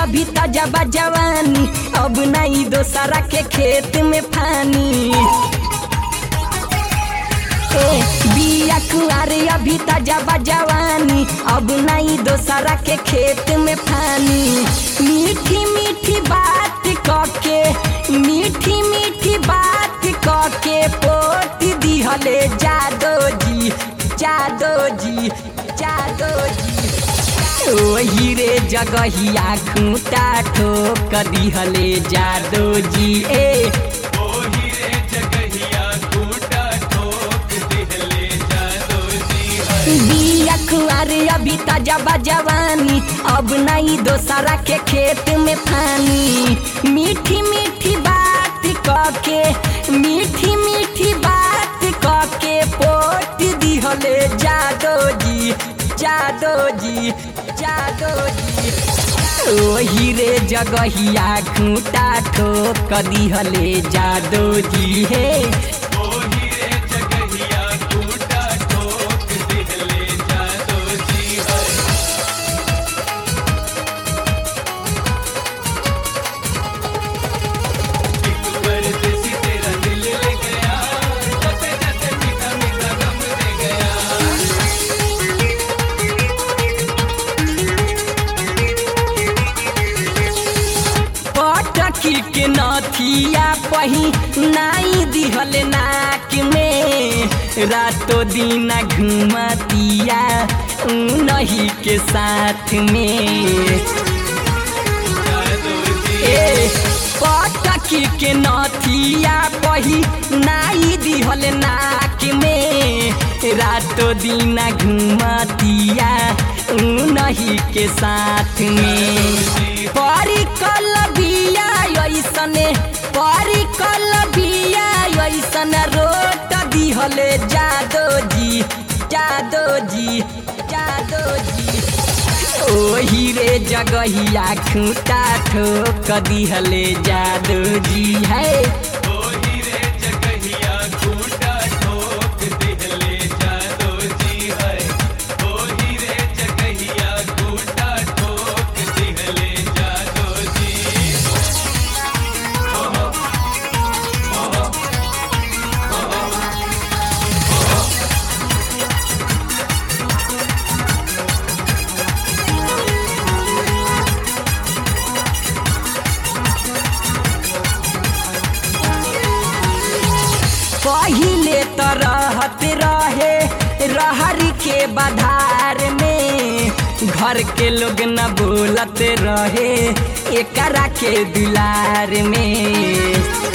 अभी ताजा बा जवानी अब नहीं दोसरा के खेत में पानी ए, बिया कुआरे अभी ताजा बा जवानी अब नहीं दोसरा के खेत में पानी मीठी मीठी बात कके मीठी मीठी बात कके पोत दिहले जादो जी जादो जी जादो जी ओही रे जगहिया खूंटा ठोक दिहले जादो जी ए ओही रे जगहिया खूंटा ठोक दिहले जादो जी है बिया कुआरे अभी ताजा बा जवानी अब नहीं दोसरा के खेत में पानी मीठी मीठी बात कके मीठी मीठी बात कके पोत दिहले जादो जी जादो जी जादो जी ओही रे जगहिया खूंटा ठोक दिहले जादो जी हे ओही रे जगहिया खूंटा ठोक दिहले जादो जी है एक परदेसी तेरा दिल ले गया जैसे जैसे मीठा मीठा गम दे गया पटकी के नथिया पही नाई दिहल नाक में रातो दिन घुमतिया नहीं के साथ में जादो जी ए पटकी के नथिया पही नाई दिहल नाक में रातो दिन घुमतिया नहीं के साथ में परिकल बिया ऐसने परिकल बिया ऐसन रोट दिहले जादो जी जादो जी जादो जी ओही रे जगहिया खूंटा ठोक दिहले जादो जी है ओही रे जगहिया खूंटा ठोक दिहले जादो जी है ओही रे जगहिया खूंटा ठोक दिहले जादो जी पहिले त रहत रहे रहर के बधार में घर के लोग न बोलत रहे एकरा के दुलार में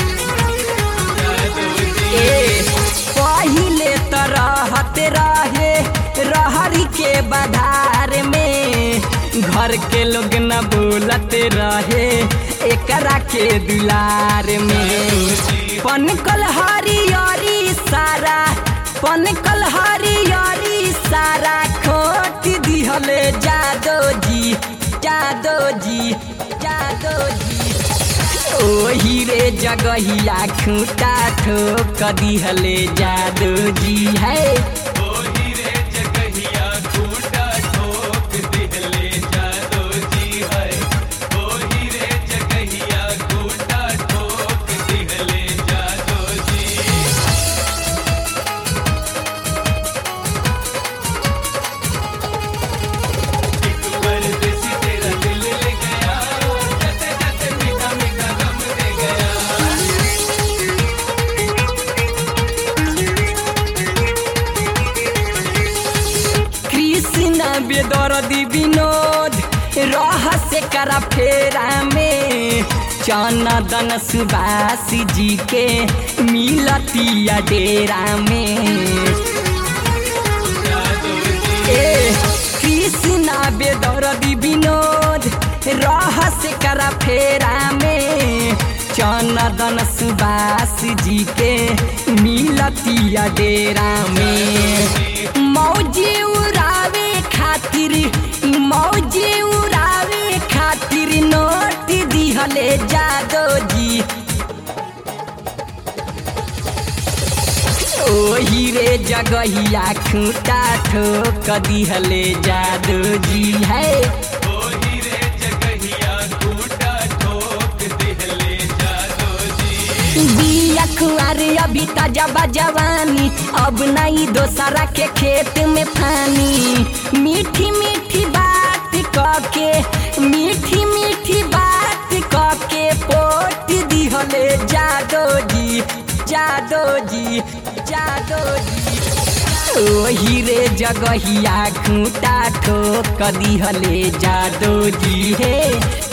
जादो जी ए पहिले त रहत रहे रहर के बधार में घर के लोग न बोलत रहे एकरा के दुलार में पनकल हरियरी सारा पनकल हरियरी सारा खोट दिहले जादो जी जादो जी जादो जी ओही रे जगहिया खूंटा ठोक दिहले जादो जी है ओही रे जगहिया खूंटा ठोक दिहले जादो जी है ओही रे जगहिया खूंटा ठोक दिहले जादो जी एक परदेसी तेरा दिल ले गया जैसे जैसे मीठा मीठा गम दे गया कृष्ण बेदरदी विनोद रहस्य करा फेरा में चनदन सुबास जी के मिलतिया डेरा में जादो जी ए कृष्णा बेदरदी विनोद रहस्य करा फेरा में चनदन सुबास जी के मिलतिया डेरा में मौजी उड़ावे खातिर मौजी उड़ावे खातिर नोट दिहले जादो जी ओही रे जगहिया खूंटा ठोक दिहले जादो जी है ओही रे जगहिया अभी ताजा बा जवानी अब नहीं दोसरा के खेत में पानी मीठी मीठी बात कके मीठी मीठी बात कके पोट दिहले जादो जी जादो जी जादो जी ओही रे जगहिया खूंटा ठोक दिहले जादो जी हे